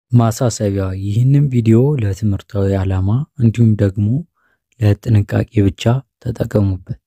ማሳሰቢያ ይህንን ቪዲዮ ለትምህርታዊ ዓላማ እንዲሁም ደግሞ ለጥንቃቄ ብቻ ተጠቀሙበት።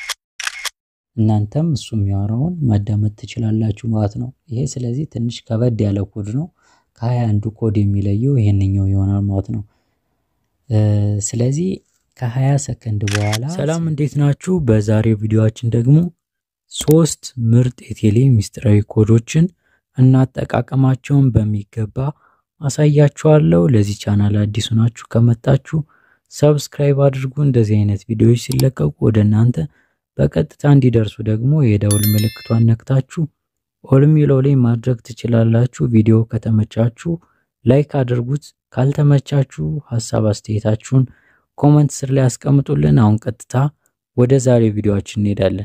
እናንተም እሱ የሚያወራውን ማዳመጥ ትችላላችሁ ማለት ነው። ይሄ ስለዚህ ትንሽ ከበድ ያለ ኮድ ነው። ከሀያ አንዱ ኮድ የሚለየው ይሄንኛው ይሆናል ማለት ነው። ስለዚህ ከሀያ ሰከንድ በኋላ ሰላም፣ እንዴት ናችሁ? በዛሬው ቪዲዮአችን ደግሞ ሶስት ምርጥ የቴሌ ሚስጥራዊ ኮዶችን እና አጠቃቀማቸውን በሚገባ አሳያችኋለሁ። ለዚህ ቻናል አዲሱ ናችሁ ከመጣችሁ ሰብስክራይብ አድርጉ። እንደዚህ አይነት ቪዲዮዎች ሲለቀቁ ወደ እናንተ በቀጥታ እንዲደርሱ ደግሞ የደውል ምልክቷን ነክታችሁ ኦል የሚለው ላይ ማድረግ ትችላላችሁ። ቪዲዮ ከተመቻችሁ ላይክ አድርጉት። ካልተመቻችሁ ሀሳብ አስተያየታችሁን ኮመንት ስር ላይ ያስቀምጡልን። አሁን ቀጥታ ወደ ዛሬ ቪዲዮአችን እንሄዳለን።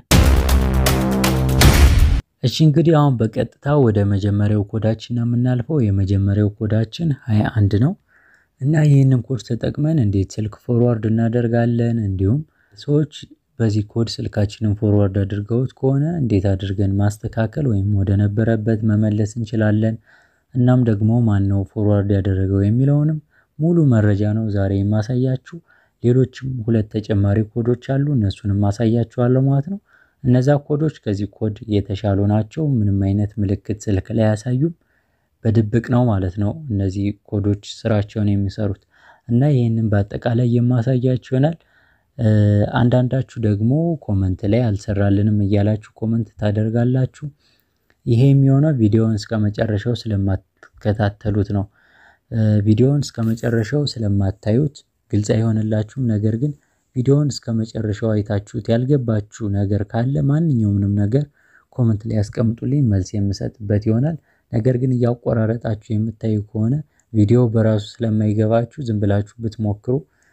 እሺ እንግዲህ አሁን በቀጥታ ወደ መጀመሪያው ኮዳችን ነው የምናልፈው። የመጀመሪያው ኮዳችን ሀያ አንድ ነው እና ይህንን ኮድ ተጠቅመን እንዴት ስልክ ፎርዋርድ እናደርጋለን እንዲሁም ሰዎች በዚህ ኮድ ስልካችንን ፎርዋርድ አድርገውት ከሆነ እንዴት አድርገን ማስተካከል ወይም ወደ ነበረበት መመለስ እንችላለን። እናም ደግሞ ማን ነው ፎርዋርድ ያደረገው የሚለውንም ሙሉ መረጃ ነው ዛሬ የማሳያችሁ። ሌሎችም ሁለት ተጨማሪ ኮዶች አሉ እነሱንም ማሳያችኋለሁ ማለት ነው። እነዛ ኮዶች ከዚህ ኮድ የተሻሉ ናቸው። ምንም አይነት ምልክት ስልክ ላይ አያሳዩም። በድብቅ ነው ማለት ነው እነዚህ ኮዶች ስራቸውን የሚሰሩት እና ይህንን በአጠቃላይ የማሳያችሁ ይሆናል። አንዳንዳችሁ ደግሞ ኮመንት ላይ አልሰራልንም እያላችሁ ኮመንት ታደርጋላችሁ። ይሄ የሚሆነው ቪዲዮውን እስከ መጨረሻው ስለማትከታተሉት ነው። ቪዲዮውን እስከ መጨረሻው ስለማታዩት ግልጽ አይሆንላችሁም። ነገር ግን ቪዲዮውን እስከ መጨረሻው አይታችሁት ያልገባችሁ ነገር ካለ ማንኛውንም ነገር ኮመንት ላይ ያስቀምጡልኝ፣ መልስ የምሰጥበት ይሆናል። ነገር ግን እያቆራረጣችሁ የምታዩ ከሆነ ቪዲዮ በራሱ ስለማይገባችሁ ዝም ብላችሁ ብትሞክሩ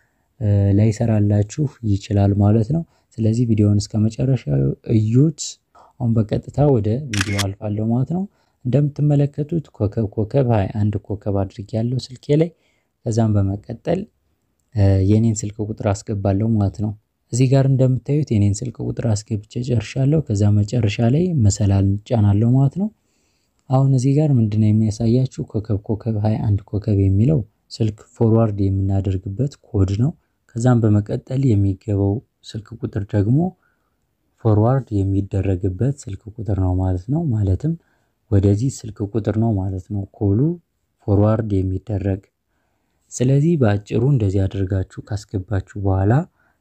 ላይሰራላችሁ ይችላል ማለት ነው። ስለዚህ ቪዲዮውን እስከ መጨረሻው እዩት። አሁን በቀጥታ ወደ ቪዲዮ አልፋለሁ ማለት ነው። እንደምትመለከቱት ኮከብ ኮከብ ሃያ አንድ ኮከብ አድርጌያለሁ ስልኬ ላይ። ከዛም በመቀጠል የኔን ስልክ ቁጥር አስገባለሁ ማለት ነው። እዚህ ጋር እንደምታዩት የኔን ስልክ ቁጥር አስገብቼ ጨርሻለሁ። ከዛ መጨረሻ ላይ መሰላል ጫናለሁ ማለት ነው። አሁን እዚህ ጋር ምንድነው የሚያሳያችሁ ኮከብ ኮከብ ሃያ አንድ ኮከብ የሚለው ስልክ ፎርዋርድ የምናደርግበት ኮድ ነው። ከዛም በመቀጠል የሚገባው ስልክ ቁጥር ደግሞ ፎርዋርድ የሚደረግበት ስልክ ቁጥር ነው ማለት ነው። ማለትም ወደዚህ ስልክ ቁጥር ነው ማለት ነው ኮሉ ፎርዋርድ የሚደረግ ስለዚህ በአጭሩ እንደዚህ አድርጋችሁ ካስገባችሁ በኋላ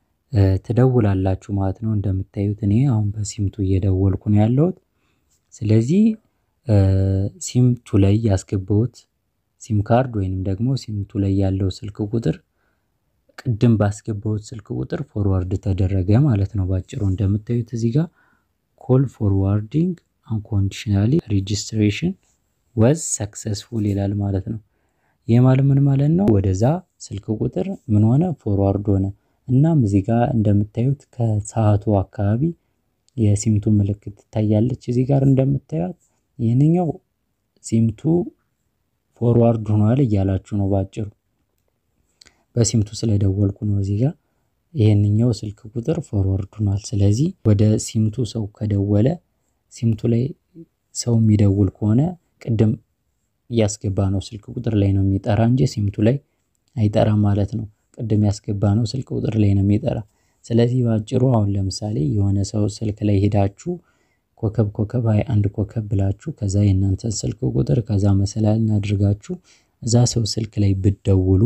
ትደውላላችሁ ማለት ነው። እንደምታዩት እኔ አሁን በሲምቱ እየደወልኩ ነው ያለሁት። ስለዚህ ሲምቱ ላይ ያስገባሁት ሲም ካርድ ወይንም ደግሞ ሲምቱ ላይ ያለው ስልክ ቁጥር ቅድም ባስገባሁት ስልክ ቁጥር ፎርዋርድ ተደረገ ማለት ነው። ባጭሩ እንደምታዩት እዚህ ጋር ኮል ፎርዋርዲንግ አንኮንዲሽናሊ ሬጂስትሬሽን ወዝ ሰክሰስፉል ይላል ማለት ነው። ይህ ማለት ምን ማለት ነው? ወደዛ ስልክ ቁጥር ምን ሆነ ፎርዋርድ ሆነ። እናም እዚህ ጋር እንደምታዩት ከሰዓቱ አካባቢ የሲምቱ ምልክት ትታያለች። እዚህ ጋር እንደምታዩት ይህንኛው ሲምቱ ፎርዋርድ ሆኗል እያላችሁ ነው ባጭሩ። በሲምቱ ስለደወልኩ ነው እዚህ ጋር ይሄንኛው ስልክ ቁጥር ፎርዋርድ ሆኗል። ስለዚህ ወደ ሲምቱ ሰው ከደወለ ሲምቱ ላይ ሰው የሚደውል ከሆነ ቅድም እያስገባ ነው ስልክ ቁጥር ላይ ነው የሚጠራ እንጂ ሲምቱ ላይ አይጠራም ማለት ነው። ቅድም ያስገባ ነው ስልክ ቁጥር ላይ ነው የሚጠራ። ስለዚህ በአጭሩ አሁን ለምሳሌ የሆነ ሰው ስልክ ላይ ሄዳችሁ ኮከብ ኮከብ ሃያ አንድ ኮከብ ብላችሁ ከዛ የእናንተን ስልክ ቁጥር ከዛ መሰላልን አድርጋችሁ እዛ ሰው ስልክ ላይ ብትደውሉ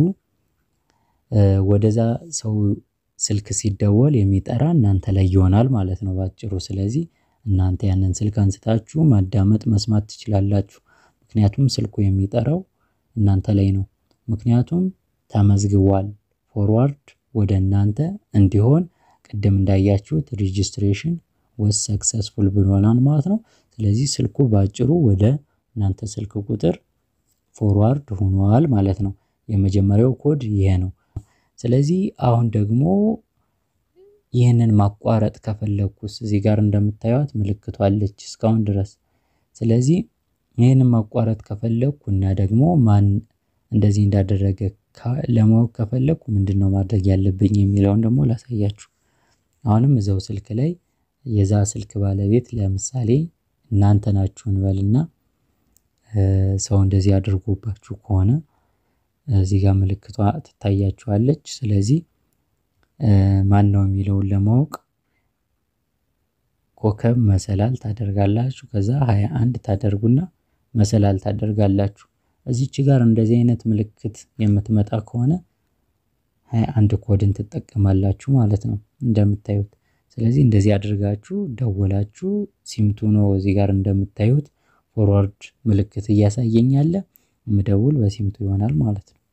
ወደዛ ሰው ስልክ ሲደወል የሚጠራ እናንተ ላይ ይሆናል ማለት ነው ባጭሩ። ስለዚህ እናንተ ያንን ስልክ አንስታችሁ ማዳመጥ መስማት ትችላላችሁ። ምክንያቱም ስልኩ የሚጠራው እናንተ ላይ ነው። ምክንያቱም ተመዝግቧል ፎርዋርድ ወደ እናንተ እንዲሆን ቅድም እንዳያችሁት ሬጂስትሬሽን ወስ ሰክሰስፉል ብሎናል ማለት ነው። ስለዚህ ስልኩ ባጭሩ ወደ እናንተ ስልክ ቁጥር ፎርዋርድ ሆኗል ማለት ነው። የመጀመሪያው ኮድ ይሄ ነው። ስለዚህ አሁን ደግሞ ይህንን ማቋረጥ ከፈለኩስ እዚህ ጋር እንደምታዩት ምልክቷ አለች እስካሁን ድረስ። ስለዚህ ይህንን ማቋረጥ ከፈለኩ እና ደግሞ ማን እንደዚህ እንዳደረገ ለማወቅ ከፈለኩ ምንድነው ማድረግ ያለብኝ የሚለውን ደግሞ ላሳያችሁ። አሁንም እዛው ስልክ ላይ የዛ ስልክ ባለቤት ለምሳሌ እናንተ ናችሁ እንበልና ሰው እንደዚህ አድርጎባችሁ ከሆነ እዚህ ጋር ምልክቷ ትታያችኋለች። ስለዚህ ማን ነው የሚለውን ለማወቅ ኮከብ መሰላል ታደርጋላችሁ። ከዛ ሃያ አንድ ታደርጉና መሰላል ታደርጋላችሁ። እዚች ጋር እንደዚህ አይነት ምልክት የምትመጣ ከሆነ ሃያ አንድ ኮድን ትጠቀማላችሁ ማለት ነው እንደምታዩት። ስለዚህ እንደዚህ አድርጋችሁ ደወላችሁ። ሲምቱ ነው እዚህ ጋር እንደምታዩት ፎርዋርድ ምልክት እያሳየኝ ያለ ምደውል በሲምቱ ይሆናል ማለት ነው።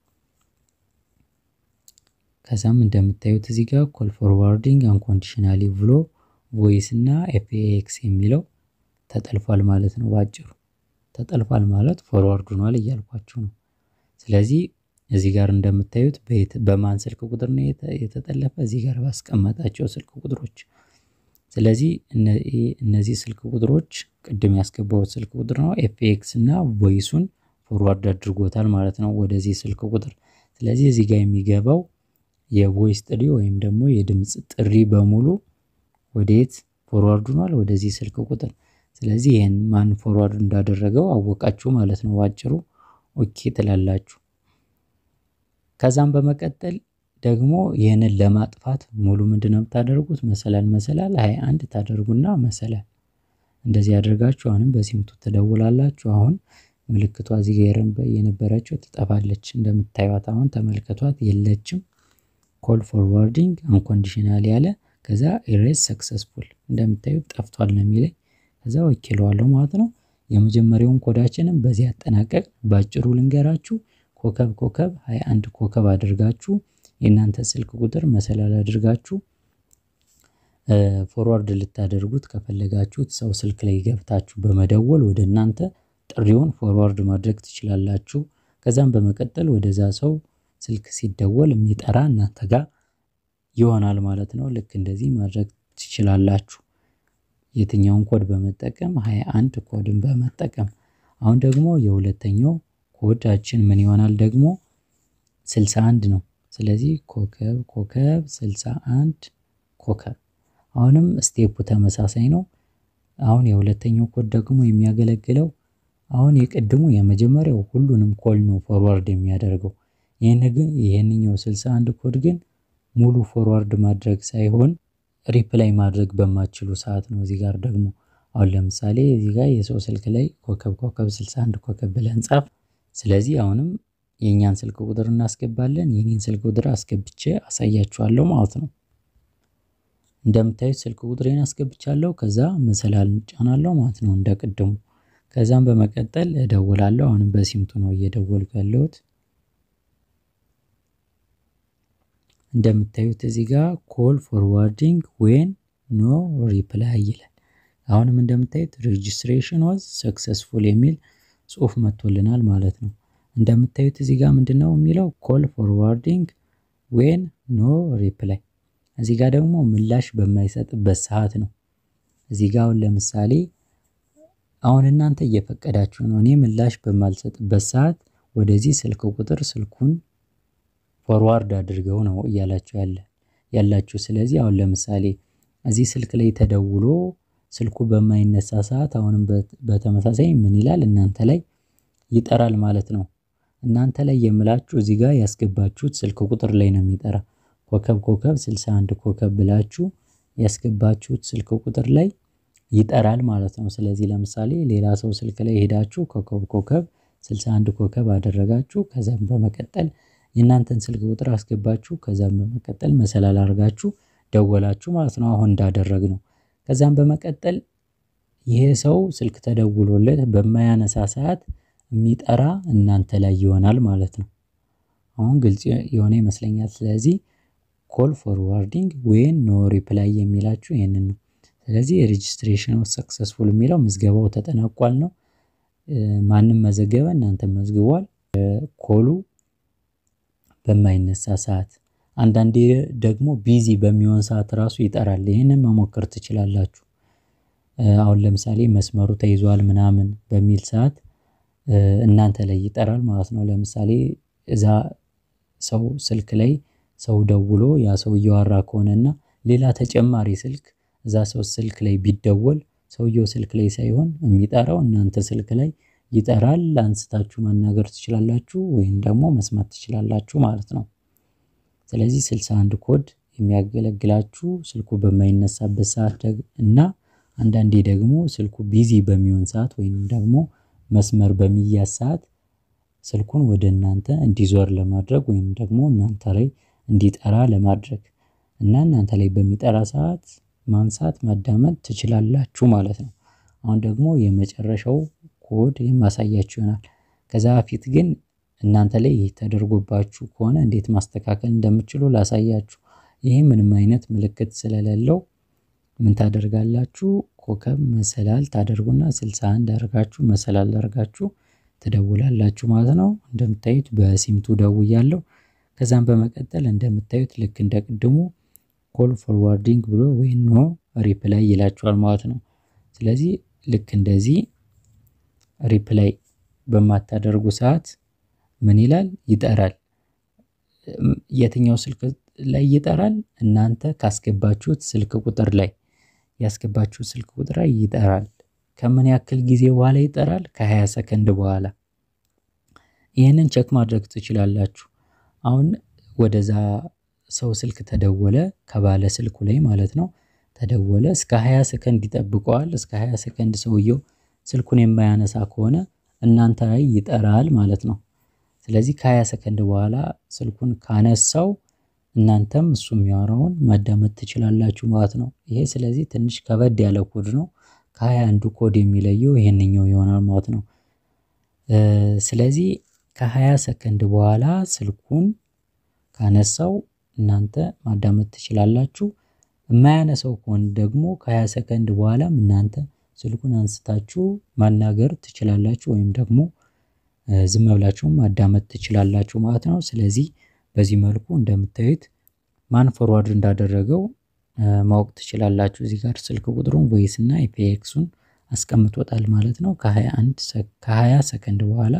ከዛም እንደምታዩት እዚህ ጋር ኮል ፎርዋርዲንግ አንኮንዲሽናሊ ብሎ ቮይስ እና ኤፍኤክስ የሚለው ተጠልፏል ማለት ነው። ባጭሩ ተጠልፏል ማለት ፎርዋርድ ሆኗል እያልኳችሁ ነው። ስለዚህ እዚህ ጋር እንደምታዩት በማን ስልክ ቁጥር ነው የተጠለፈ? እዚህ ጋር ባስቀመጣቸው ስልክ ቁጥሮች። ስለዚህ እነዚህ ስልክ ቁጥሮች ቅድም ያስገባሁት ስልክ ቁጥር ነው። ኤፍኤክስ እና ቮይሱን ፎርዋርድ አድርጎታል ማለት ነው ወደዚህ ስልክ ቁጥር። ስለዚህ እዚህ ጋር የሚገባው የቮይስ ጥሪ ወይም ደግሞ የድምፅ ጥሪ በሙሉ ወዴት ፎርዋርድ ሆኗል? ወደዚህ ስልክ ቁጥር። ስለዚህ ይህን ማን ፎርዋርድ እንዳደረገው አወቃችሁ ማለት ነው ባጭሩ። ኦኬ ትላላችሁ። ከዛም በመቀጠል ደግሞ ይህንን ለማጥፋት ሙሉ ምንድን ነው የምታደርጉት? መሰላል መሰላል ሃያ አንድ ታደርጉና መሰላል እንደዚህ ያደርጋችሁ አሁንም በሲምቱ ትደውላላችሁ። አሁን ምልክቷ እዚህ ጋር የነበረችው ትጠፋለች። እንደምታዩት አሁን ተመልከቷት፣ የለችም። ኮል ፎርዋርዲንግ አንኮንዲሽናል ያለ ከዛ ኢሬዝ ሰክሰስፉል እንደምታዩት ጠፍቷል ነው የሚለኝ። ከዛ ወኪለዋለሁ ማለት ነው። የመጀመሪያውን ኮዳችንም በዚህ አጠናቀቅ። ባጭሩ ልንገራችሁ ኮከብ ኮከብ 21 ኮከብ አድርጋችሁ የእናንተ ስልክ ቁጥር መሰላል አድርጋችሁ ፎርዋርድ ልታደርጉት ከፈለጋችሁት ሰው ስልክ ላይ ገብታችሁ በመደወል ወደ እናንተ ጥሪውን ፎርዋርድ ማድረግ ትችላላችሁ። ከዛም በመቀጠል ወደዛ ሰው ስልክ ሲደወል የሚጠራ እናንተ ጋር ይሆናል ማለት ነው። ልክ እንደዚህ ማድረግ ትችላላችሁ። የትኛውን ኮድ በመጠቀም 21 ኮድን በመጠቀም አሁን ደግሞ የሁለተኛው ኮዳችን ምን ይሆናል ደግሞ 61 ነው። ስለዚህ ኮከብ ኮከብ 61 ኮከብ አሁንም ስቴፑ ተመሳሳይ ነው። አሁን የሁለተኛው ኮድ ደግሞ የሚያገለግለው አሁን የቅድሙ የመጀመሪያው ሁሉንም ኮል ነው ፎርዋርድ የሚያደርገው። ይህን ግን ይህንኛው 61 ኮድ ግን ሙሉ ፎርዋርድ ማድረግ ሳይሆን ሪፕላይ ማድረግ በማችሉ ሰዓት ነው። እዚህ ጋር ደግሞ አሁን ለምሳሌ እዚህ ጋር የሰው ስልክ ላይ ኮከብ ኮከብ 61 ኮከብ ብለን ጻፍ። ስለዚህ አሁንም የእኛን ስልክ ቁጥር እናስገባለን። የኔን ስልክ ቁጥር አስገብቼ አሳያችኋለሁ ማለት ነው። እንደምታዩት ስልክ ቁጥሬን አስገብቻለሁ። ከዛ መሰላል እንጫናለሁ ማለት ነው እንደ ቅድሙ። ከዛም በመቀጠል እደውላለሁ። አሁንም በሲምቱ ነው እየደወልኩ ያለሁት። እንደምታዩት እዚህ ጋር ኮል ፎርዋርዲንግ ዌን ኖ ሪፕላይ ይላል። አሁንም እንደምታዩት ሬጅስትሬሽን ዋዝ ሰክሰስፉል የሚል ጽሁፍ መጥቶልናል ማለት ነው። እንደምታዩት እዚህ ጋር ምንድነው የሚለው ኮል ፎርዋርዲንግ ዌን ኖ ሪፕላይ። እዚህ ጋር ደግሞ ምላሽ በማይሰጥበት ሰዓት ነው። እዚህ ጋር አሁን ለምሳሌ አሁን እናንተ እየፈቀዳችሁ ነው። እኔ ምላሽ በማልሰጥበት ሰዓት ወደዚህ ስልክ ቁጥር ስልኩን ፎርዋርድ አድርገው ነው እያላችሁ ያለ ያላችሁ። ስለዚህ አሁን ለምሳሌ እዚህ ስልክ ላይ ተደውሎ ስልኩ በማይነሳ ሰዓት አሁንም በተመሳሳይ ምን ይላል እናንተ ላይ ይጠራል ማለት ነው። እናንተ ላይ የምላችሁ እዚህ ጋር ያስገባችሁት ስልክ ቁጥር ላይ ነው የሚጠራ። ኮከብ ኮከብ 61 ኮከብ ብላችሁ ያስገባችሁት ስልክ ቁጥር ላይ ይጠራል ማለት ነው። ስለዚህ ለምሳሌ ሌላ ሰው ስልክ ላይ ሄዳችሁ ኮከብ ኮከብ 61 ኮከብ አደረጋችሁ። ከዛም በመቀጠል የእናንተን ስልክ ቁጥር አስገባችሁ። ከዛም በመቀጠል መሰላል አድርጋችሁ ደወላችሁ ማለት ነው። አሁን እንዳደረግ ነው። ከዛም በመቀጠል ይሄ ሰው ስልክ ተደውሎለት በማያነሳ ሰዓት የሚጠራ እናንተ ላይ ይሆናል ማለት ነው። አሁን ግልጽ የሆነ ይመስለኛል። ስለዚህ ኮል ፎርዋርዲንግ ዌን ኖ ሪፕላይ የሚላችሁ ይህንን ነው። ስለዚህ የሬጅስትሬሽን ሰክሰስፉል የሚለው ምዝገባው ተጠናቋል ነው። ማንም መዘገበ፣ እናንተ መዝግቧል። ኮሉ በማይነሳ ሰዓት አንዳንዴ ደግሞ ቢዚ በሚሆን ሰዓት ራሱ ይጠራል። ይህንን መሞከር ትችላላችሁ። አሁን ለምሳሌ መስመሩ ተይዟል ምናምን በሚል ሰዓት እናንተ ላይ ይጠራል ማለት ነው። ለምሳሌ እዛ ሰው ስልክ ላይ ሰው ደውሎ ያ ሰው እያወራ ከሆነና ሌላ ተጨማሪ ስልክ እዛ ሰው ስልክ ላይ ቢደወል ሰውየው ስልክ ላይ ሳይሆን የሚጠራው እናንተ ስልክ ላይ ይጠራል አንስታችሁ መናገር ትችላላችሁ ወይም ደግሞ መስማት ትችላላችሁ ማለት ነው። ስለዚህ ስልሳ አንድ ኮድ የሚያገለግላችሁ ስልኩ በማይነሳበት ሰዓት እና አንዳንዴ ደግሞ ስልኩ ቢዚ በሚሆን ሰዓት ወይም ደግሞ መስመር በሚያዝ ሰዓት ስልኩን ወደ እናንተ እንዲዞር ለማድረግ ወይም ደግሞ እናንተ ላይ እንዲጠራ ለማድረግ እና እናንተ ላይ በሚጠራ ሰዓት ማንሳት ማዳመጥ ትችላላችሁ ማለት ነው። አሁን ደግሞ የመጨረሻው ኮድ የማሳያችሁ ይሆናል። ከዛ በፊት ግን እናንተ ላይ ይህ ተደርጎባችሁ ከሆነ እንዴት ማስተካከል እንደምትችሉ ላሳያችሁ። ይሄ ምንም አይነት ምልክት ስለሌለው ምን ታደርጋላችሁ? ኮከብ መሰላል ታደርጉና ስልሳ አንድ አድርጋችሁ መሰላል አድርጋችሁ ትደውላላችሁ ማለት ነው። እንደምታዩት በሲምቱ ደውያለሁ። ከዛም በመቀጠል እንደምታዩት ልክ እንደ ቅድሙ ኮል ፎርዋርዲንግ ብሎ ወይ ኖ ሪፕላይ ይላችኋል ማለት ነው። ስለዚህ ልክ እንደዚህ ሪፕላይ በማታደርጉ ሰዓት ምን ይላል? ይጠራል። የትኛው ስልክ ላይ ይጠራል? እናንተ ካስገባችሁት ስልክ ቁጥር ላይ ያስገባችሁት ስልክ ቁጥር ላይ ይጠራል። ከምን ያክል ጊዜ በኋላ ይጠራል? ከ20 ሰከንድ በኋላ። ይህንን ቼክ ማድረግ ትችላላችሁ። አሁን ወደዛ ሰው ስልክ ተደወለ፣ ከባለ ስልኩ ላይ ማለት ነው ተደወለ። እስከ 20 ሰከንድ ይጠብቀዋል። እስከ 20 ሰከንድ ሰውየው ስልኩን የማያነሳ ከሆነ እናንተ ላይ ይጠራል ማለት ነው። ስለዚህ ከ20 ሰከንድ በኋላ ስልኩን ካነሳው እናንተም እሱ የሚያወራውን ማዳመጥ ትችላላችሁ ማለት ነው። ይሄ ስለዚህ ትንሽ ከበድ ያለ ኮድ ነው። ከሃያ አንዱ ኮድ የሚለየው ይሄንኛው ይሆናል ማለት ነው። ስለዚህ ከ20 ሰከንድ በኋላ ስልኩን ካነሳው እናንተ ማዳመጥ ትችላላችሁ። የማያነሳው ከሆነ ደግሞ ከ20 ሰከንድ በኋላም እናንተ ስልኩን አንስታችሁ ማናገር ትችላላችሁ ወይም ደግሞ ዝም ብላችሁም ማዳመጥ ትችላላችሁ ማለት ነው። ስለዚህ በዚህ መልኩ እንደምታዩት ማን ፎርዋርድ እንዳደረገው ማወቅ ትችላላችሁ። እዚህ ጋር ስልክ ቁጥሩን ቮይስ እና ኢፒኤክሱን አስቀምጦታል ማለት ነው። ከ21 ከ20 ሰከንድ በኋላ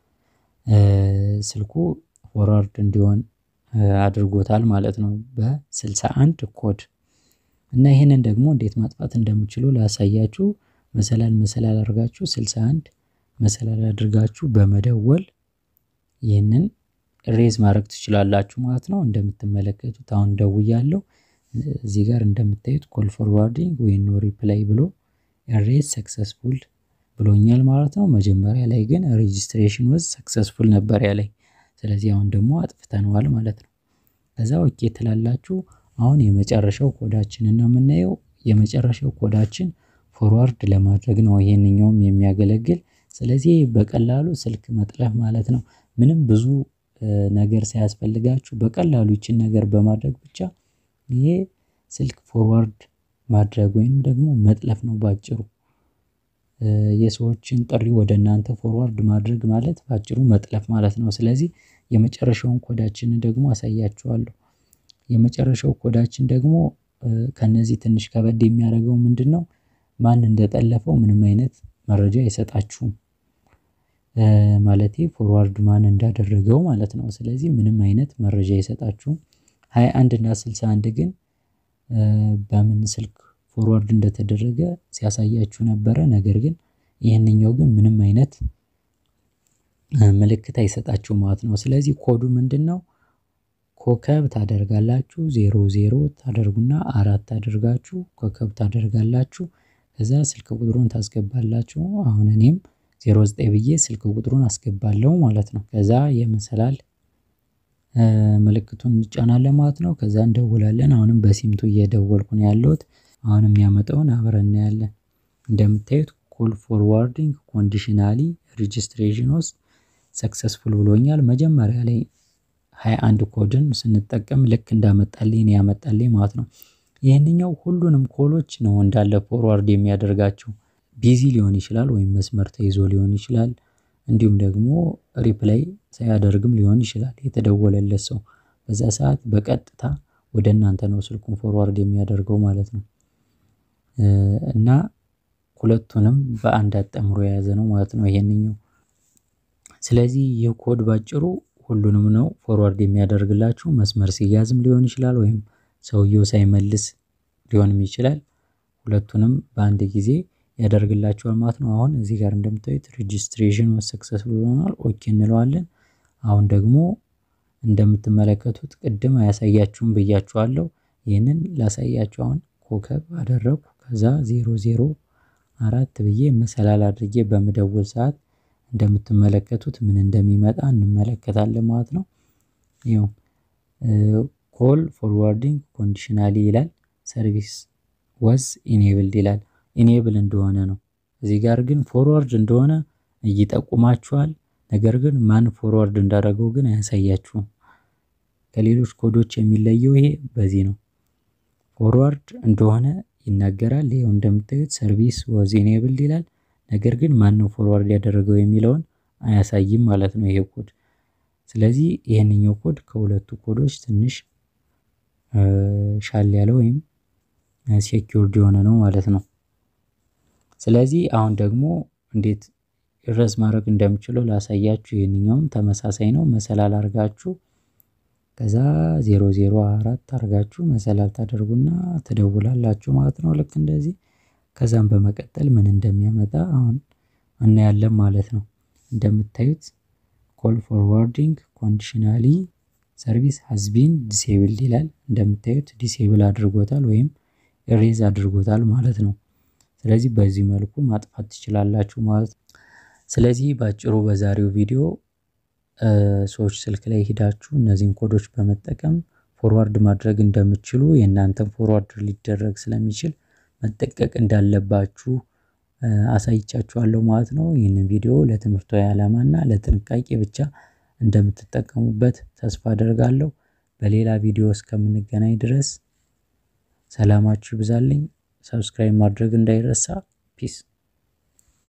ስልኩ ፎርዋርድ እንዲሆን አድርጎታል ማለት ነው በ61 ኮድ እና ይህንን ደግሞ እንዴት ማጥፋት እንደምችሉ ላሳያችሁ። መሰላል መሰላል አድርጋችሁ 61 መሰላል አድርጋችሁ በመደወል ይህንን ሬዝ ማድረግ ትችላላችሁ ማለት ነው። እንደምትመለከቱት አሁን ደውያለሁ። እዚህ ጋር እንደምታዩት ኮል ፎርዋርዲንግ ወይ ኖ ሪፕላይ ብሎ ሬዝ ሰክሰስፉል ብሎኛል ማለት ነው። መጀመሪያ ላይ ግን ሬጂስትሬሽን ወዝ ሰክሰስፉል ነበር ያለኝ። ስለዚህ አሁን ደግሞ አጥፍተነዋል ማለት ነው። ከዛ ኦኬ ትላላችሁ። አሁን የመጨረሻው ኮዳችንን ነው የምናየው። የመጨረሻው ኮዳችን ፎርዋርድ ለማድረግ ነው ይሄንኛውም የሚያገለግል። ስለዚህ በቀላሉ ስልክ መጥለፍ ማለት ነው። ምንም ብዙ ነገር ሳያስፈልጋችሁ በቀላሉ ይችን ነገር በማድረግ ብቻ ይሄ ስልክ ፎርዋርድ ማድረግ ወይም ደግሞ መጥለፍ ነው ባጭሩ። የሰዎችን ጥሪ ወደ እናንተ ፎርዋርድ ማድረግ ማለት ባጭሩ መጥለፍ ማለት ነው። ስለዚህ የመጨረሻውን ኮዳችንን ደግሞ አሳያችኋለሁ። የመጨረሻው ኮዳችን ደግሞ ከነዚህ ትንሽ ከበድ የሚያደርገው ምንድነው? ማን እንደጠለፈው ምንም አይነት መረጃ አይሰጣችሁም። ማለቴ ፎርዋርድ ማን እንዳደረገው ማለት ነው። ስለዚህ ምንም አይነት መረጃ አይሰጣችሁም። ሃያ አንድ እና ስልሳ አንድ ግን በምን ስልክ ፎርዋርድ እንደተደረገ ሲያሳያችሁ ነበረ። ነገር ግን ይህንኛው ግን ምንም አይነት ምልክት አይሰጣችሁም ማለት ነው። ስለዚህ ኮዱ ምንድነው? ኮከብ ታደርጋላችሁ ዜሮ ዜሮ ታደርጉና አራት ታደርጋችሁ ኮከብ ታደርጋላችሁ ከዛ ስልክ ቁጥሩን ታስገባላችሁ። አሁን እኔም ዜሮ ዘጠኝ ብዬ ስልክ ቁጥሩን አስገባለሁ ማለት ነው። ከዛ የመሰላል ምልክቱን እንጫናለን ማለት ነው። ከዛ እንደውላለን አሁንም በሲምቱ እየደወልኩ ነው ያለሁት። አሁን የሚያመጣውን አብረን እናያለን። እንደምታዩት ኮል ፎርዋርዲንግ ኮንዲሽናሊ ሬጂስትሬሽን ውስጥ ሰክሰስፉል ብሎኛል። መጀመሪያ ላይ ሃያ አንድ ኮድን ስንጠቀም ልክ እንዳመጣልኝ ነው ያመጣልኝ ማለት ነው። ይህንኛው ሁሉንም ኮሎች ነው እንዳለ ፎርዋርድ የሚያደርጋቸው። ቢዚ ሊሆን ይችላል ወይም መስመር ተይዞ ሊሆን ይችላል። እንዲሁም ደግሞ ሪፕላይ ሳያደርግም ሊሆን ይችላል የተደወለለት ሰው በዛ ሰዓት በቀጥታ ወደ እናንተ ነው ስልኩን ፎርዋርድ የሚያደርገው ማለት ነው። እና ሁለቱንም በአንድ አጣምሮ የያዘ ነው ማለት ነው ይሄንኛው። ስለዚህ ይህ ኮድ ባጭሩ ሁሉንም ነው ፎርዋርድ የሚያደርግላችሁ መስመር ሲያዝም ሊሆን ይችላል ወይም ሰውየው ሳይመልስ ሊሆንም ይችላል። ሁለቱንም በአንድ ጊዜ ያደርግላችኋል ማለት ነው። አሁን እዚህ ጋር እንደምታዩት ሬጂስትሬሽን ሰክሰስፉል ሆኗል። ኦኬ እንለዋለን። አሁን ደግሞ እንደምትመለከቱት ቅድም አያሳያችሁም ብያችኋለሁ። ይህንን ላሳያችሁ። አሁን ኮከብ አደረኩ። ከዛ ዜሮ ዜሮ አራት ብዬ መሰላል አድርጌ በምደውል ሰዓት እንደምትመለከቱት ምን እንደሚመጣ እንመለከታለን ማለት ነው። ይኸው ኮል ፎርዋርዲንግ ኮንዲሽናሊ ይላል። ሰርቪስ ወዝ ኢኔብልድ ይላል። ኢኔብል እንደሆነ ነው። እዚህ ጋር ግን ፎርዋርድ እንደሆነ ይጠቁማችኋል። ነገር ግን ማን ፎርዋርድ እንዳደረገው ግን አያሳያችሁም። ከሌሎች ኮዶች የሚለየው ይሄ በዚህ ነው። ፎርዋርድ እንደሆነ ይናገራል። ይኸው እንደምታዩት ሰርቪስ ወዝ ኢኔብልድ ይላል። ነገር ግን ማን ነው ፎርዋርድ ያደረገው የሚለውን አያሳይም ማለት ነው ይሄ ኮድ። ስለዚህ ይህንኛው ኮድ ከሁለቱ ኮዶች ትንሽ ሻል ያለ ወይም ሴኪውርድ የሆነ ነው ማለት ነው። ስለዚህ አሁን ደግሞ እንዴት ረዝ ማድረግ እንደምችለው ላሳያችሁ። ይህንኛውም ተመሳሳይ ነው። መሰላል አድርጋችሁ ከዛ ዜሮ ዜሮ አራት አድርጋችሁ መሰላል ታደርጉና ትደውላላችሁ ማለት ነው። ልክ እንደዚህ ከዛም በመቀጠል ምን እንደሚያመጣ አሁን እናያለን ማለት ነው። እንደምታዩት ኮል ፎርዋርዲንግ ኮንዲሽናሊ ሰርቪስ ሀዝቢን ዲሴብልድ ይላል። እንደምታዩት ዲሴብል አድርጎታል ወይም ኢሬዝ አድርጎታል ማለት ነው። ስለዚህ በዚህ መልኩ ማጥፋት ትችላላችሁ ማለት ነው። ስለዚህ በአጭሩ በዛሬው ቪዲዮ ሰዎች ስልክ ላይ ሂዳችሁ እነዚህን ኮዶች በመጠቀም ፎርዋርድ ማድረግ እንደምትችሉ የእናንተን ፎርዋርድ ሊደረግ ስለሚችል መጠቀቅ እንዳለባችሁ አሳይቻችኋለሁ ማለት ነው። ይህንን ቪዲዮ ለትምህርታዊ ዓላማና ለጥንቃቄ ብቻ እንደምትጠቀሙበት ተስፋ አደርጋለሁ። በሌላ ቪዲዮ እስከምንገናኝ ድረስ ሰላማችሁ ይብዛልኝ። ሰብስክራይብ ማድረግ እንዳይረሳ። ፒስ